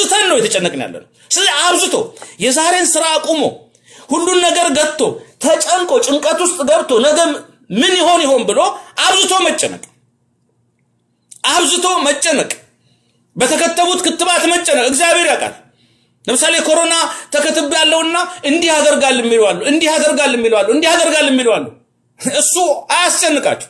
አብዝተን ነው የተጨነቅን ያለ ነው። ስለዚህ አብዝቶ የዛሬን ስራ አቁሞ ሁሉን ነገር ገጥቶ ተጨንቆ ጭንቀት ውስጥ ገብቶ ነገ ምን ይሆን ይሆን ብሎ አብዝቶ መጨነቅ አብዝቶ መጨነቅ በተከተቡት ክትባት መጨነቅ እግዚአብሔር ያውቃል። ለምሳሌ ኮሮና ተከትብ ያለውና እንዲህ ያደርጋል የሚለዋሉ እንዲህ ያደርጋል የሚለዋሉ እንዲህ ያደርጋል የሚለዋሉ እሱ አያስጨንቃችሁ።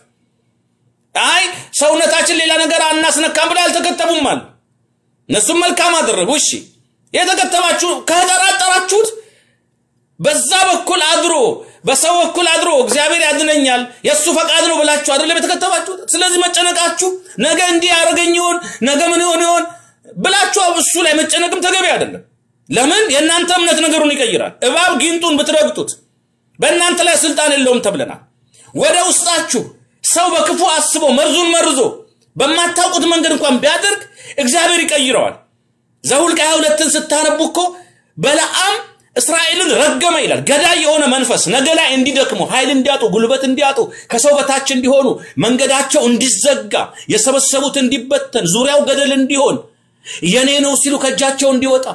አይ ሰውነታችን ሌላ ነገር አናስነካም ብለው አልተከተቡም አሉ። እነሱም መልካም አደረጉ። እሺ የተከተባችሁ ከጠራጠራችሁት በዛ በኩል አድሮ በሰው በኩል አድሮ እግዚአብሔር ያድነኛል የእሱ ፈቃድ ነው ብላችሁ አይደለም የተከተባችሁት። ስለዚህ መጨነቃችሁ ነገ እንዲህ ያደርገኝ ይሆን ነገ ምን ይሆን ይሆን ብላችሁ እሱ ላይ መጨነቅም ተገቢ አይደለም። ለምን የእናንተ እምነት ነገሩን ይቀይራል። እባብ ጊንጡን ብትረግጡት በእናንተ ላይ ስልጣን የለውም ተብለናል። ወደ ውስጣችሁ ሰው በክፉ አስቦ መርዙን መርዞ በማታውቁት መንገድ እንኳን ቢያደርግ እግዚአብሔር ይቀይረዋል። ዘኍልቍ ሃያ ሁለትን ስታነቡ እኮ በለዓም እስራኤልን ረገመ ይላል። ገዳይ የሆነ መንፈስ ነገ ላይ እንዲደክሙ፣ ኃይል እንዲያጡ፣ ጉልበት እንዲያጡ፣ ከሰው በታች እንዲሆኑ፣ መንገዳቸው እንዲዘጋ፣ የሰበሰቡት እንዲበተን፣ ዙሪያው ገደል እንዲሆን፣ የኔ ነው ሲሉ ከእጃቸው እንዲወጣ፣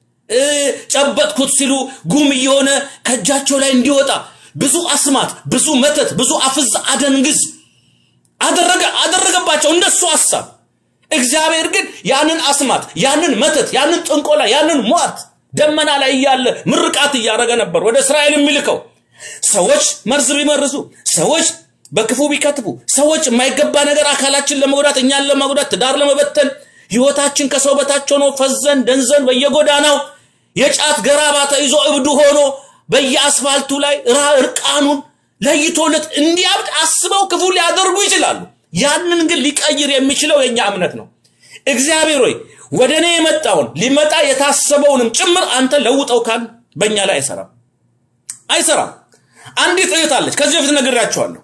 ጨበጥኩት ሲሉ ጉም እየሆነ ከእጃቸው ላይ እንዲወጣ ብዙ አስማት፣ ብዙ መተት፣ ብዙ አፍዝ አደንግዝ አደረገ አደረገባቸው እንደሱ ሐሳብ። እግዚአብሔር ግን ያንን አስማት፣ ያንን መተት፣ ያንን ጥንቆላ፣ ያንን ሟርት ደመና ላይ እያለ ምርቃት እያደረገ ነበር ወደ እስራኤል የሚልከው። ሰዎች መርዝ ቢመርዙ፣ ሰዎች በክፉ ቢከትቡ፣ ሰዎች የማይገባ ነገር አካላችን ለመጉዳት፣ እኛን ለመጉዳት፣ ትዳር ለመበተን፣ ህይወታችን ከሰው በታች ሆኖ ፈዘን ደንዘን በየጎዳናው የጫት ገራባ ተይዞ እብዱ ሆኖ በየአስፋልቱ ላይ እርቃኑን ለይቶለት እንዲያብድ አስበው ክፉ ሊያደርጉ ይችላሉ። ያንን ግን ሊቀይር የሚችለው የኛ እምነት ነው። እግዚአብሔር ሆይ ወደ እኔ የመጣውን ሊመጣ የታሰበውንም ጭምር አንተ ለውጠው ካል በእኛ ላይ አይሰራም አይሰራም። አንዲት እህት አለች፣ ከዚህ በፊት ነግራችኋለሁ።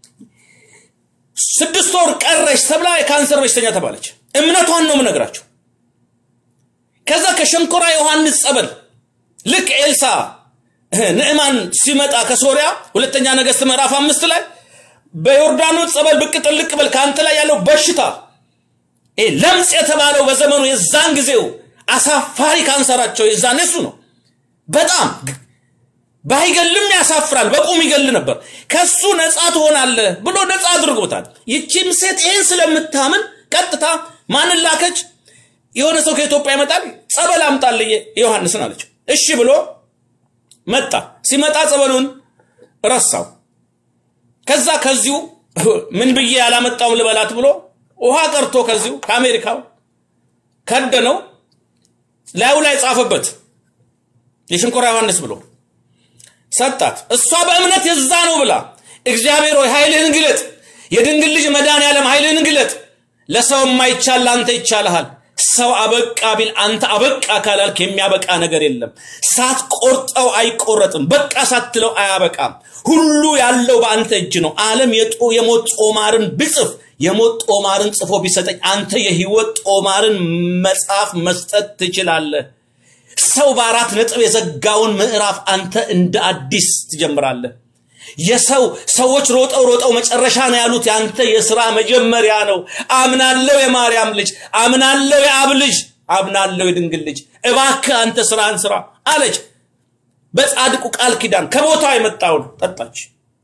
ስድስት ወር ቀረች ተብላ የካንሰር በሽተኛ ተባለች። እምነቷን ነው የምነግራችሁ። ከዛ ከሸንኮራ ዮሐንስ ጸበል ልክ ኤልሳ ንዕማን ሲመጣ ከሶሪያ ሁለተኛ ነገሥት ምዕራፍ አምስት ላይ በዮርዳኖስ ጸበል ብቅ ጥልቅ በል ከአንተ ላይ ያለው በሽታ ለምጽ የተባለው በዘመኑ የዛን ጊዜው አሳፋሪ ካንሰራቸው የዛን እሱ ነው። በጣም ባይገልም ያሳፍራል። በቁም ይገል ነበር። ከሱ ነፃ ትሆናለህ ብሎ ነፃ አድርጎታል። ይቺም ሴት ይህን ስለምታምን ቀጥታ ማንን ላከች? የሆነ ሰው ከኢትዮጵያ ይመጣል፣ ጸበል አምጣልኝ ዮሐንስን አለች። እሺ ብሎ መጣ። ሲመጣ ጸበሉን ረሳው። ከዛ ከዚሁ ምን ብዬ ያላመጣውም ልበላት ብሎ ውሃ ቀርቶ ከዚሁ ከአሜሪካው ከደነው ላዩ ላይ ጻፈበት የሽንኮራ ዮሐንስ ብሎ ሰጣት። እሷ በእምነት የዛ ነው ብላ እግዚአብሔር ሆይ ኃይልህን ግለጥ፣ የድንግል ልጅ መድኃኔዓለም ኃይልህን ግለጥ፣ ለሰው የማይቻል ለአንተ ይቻልሃል። ሰው አበቃ ቢል አንተ አበቃ ካላልክ የሚያበቃ ነገር የለም። ሳትቆርጠው አይቆረጥም፣ በቃ ሳትለው አያበቃም። ሁሉ ያለው በአንተ እጅ ነው። ዓለም የሞት ጦማርን ብጽፍ የሞት ጦማርን ጽፎ ቢሰጠኝ አንተ የህይወት ጦማርን መጽሐፍ መስጠት ትችላለህ። ሰው በአራት ነጥብ የዘጋውን ምዕራፍ አንተ እንደ አዲስ ትጀምራለህ። የሰው ሰዎች ሮጠው ሮጠው መጨረሻ ነው ያሉት ያንተ የስራ መጀመሪያ ነው። አምናለው የማርያም ልጅ፣ አምናለው የአብ ልጅ፣ አምናለው የድንግል ልጅ፣ እባክህ አንተ ስራን ስራ አለች። በጻድቁ ቃል ኪዳን ከቦታው የመጣውን ጠጣች።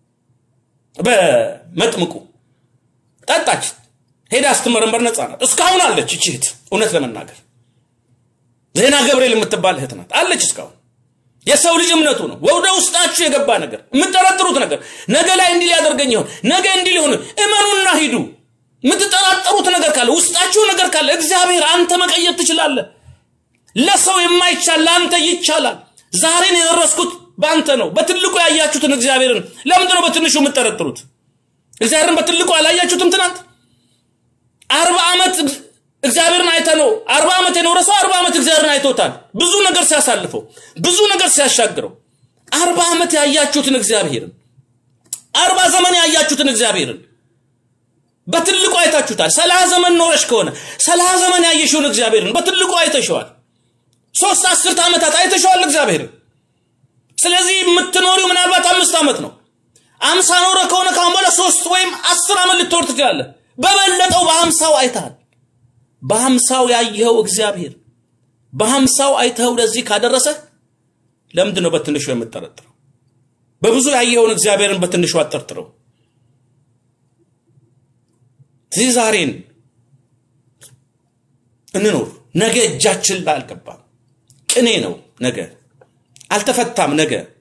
በመጥምቁ ጠጣች። ሄዳ ስትመረመር ነፃ ናት። እስካሁን አለች። ይቺ እህት እውነት ለመናገር ዜና ገብርኤል የምትባል እህት ናት አለች እስካሁን። የሰው ልጅ እምነቱ ነው። ወደ ውስጣችሁ የገባ ነገር የምትጠረጥሩት ነገር ነገ ላይ እንዲህ ሊያደርገኝ ይሆን ነገ እንዲህ ሊሆን እመኑና ሂዱ። የምትጠራጠሩት ነገር ካለ ውስጣችሁ ነገር ካለ እግዚአብሔር አንተ መቀየር ትችላለህ። ለሰው የማይቻል ለአንተ ይቻላል። ዛሬን የደረስኩት በአንተ ነው። በትልቁ ያያችሁትን እግዚአብሔርን ለምንድን ነው በትንሹ የምትጠረጥሩት? እግዚአብሔርን በትልቁ አላያችሁትም? ትናንት አርባ ዓመት እግዚአብሔርን አይተ ነው። አርባ ዓመት የኖረ ሰው አርባ ዓመት እግዚአብሔርን አይቶታል። ብዙ ነገር ሲያሳልፈው፣ ብዙ ነገር ሲያሻግረው፣ አርባ ዓመት ያያችሁትን እግዚአብሔርን አርባ ዘመን ያያችሁትን እግዚአብሔርን በትልቁ አይታችሁታል። ሰላሳ ዘመን ኖረሽ ከሆነ ሰላሳ ዘመን ያየሽውን እግዚአብሔርን በትልቁ አይተሸዋል። ሶስት አስርት ዓመታት አይተሸዋል እግዚአብሔርን። ስለዚህ የምትኖሪው ምናልባት አምስት ዓመት ነው። አምሳ ኖረ ከሆነ ካሁን በኋላ ሶስት ወይም አስር ዓመት ልትኖር ትችላለህ። በበለጠው በአምሳው አይተሃል። በአምሳው ያየኸው እግዚአብሔር በሀምሳው አይተኸው ለዚህ ካደረሰ ለምንድን ነው በትንሹ የምጠረጥረው? በብዙ ያየኸውን እግዚአብሔርን በትንሹ አጠርጥረው። ስለዚህ ዛሬን እንኖር። ነገ እጃችን ላይ አልገባም። ቅኔ ነው ነገ፣ አልተፈታም ነገ